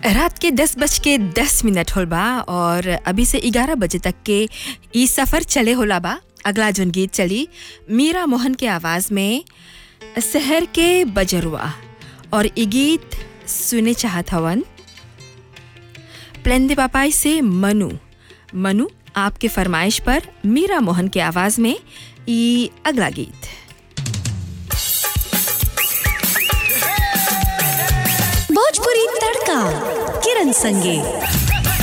रात के दस बज के दस मिनट होल बा और अभी से ग्यारह बजे तक के ई सफ़र चले होला बा अगला जोन गीत चली मीरा मोहन के आवाज़ में शहर के बजरुआ और ई गीत सुने चाहत हवन प्लेंदे पापाई से मनु मनु आपके फरमाइश पर मीरा मोहन के आवाज़ में ई अगला गीत भोजपुरी तड़का किरण संगे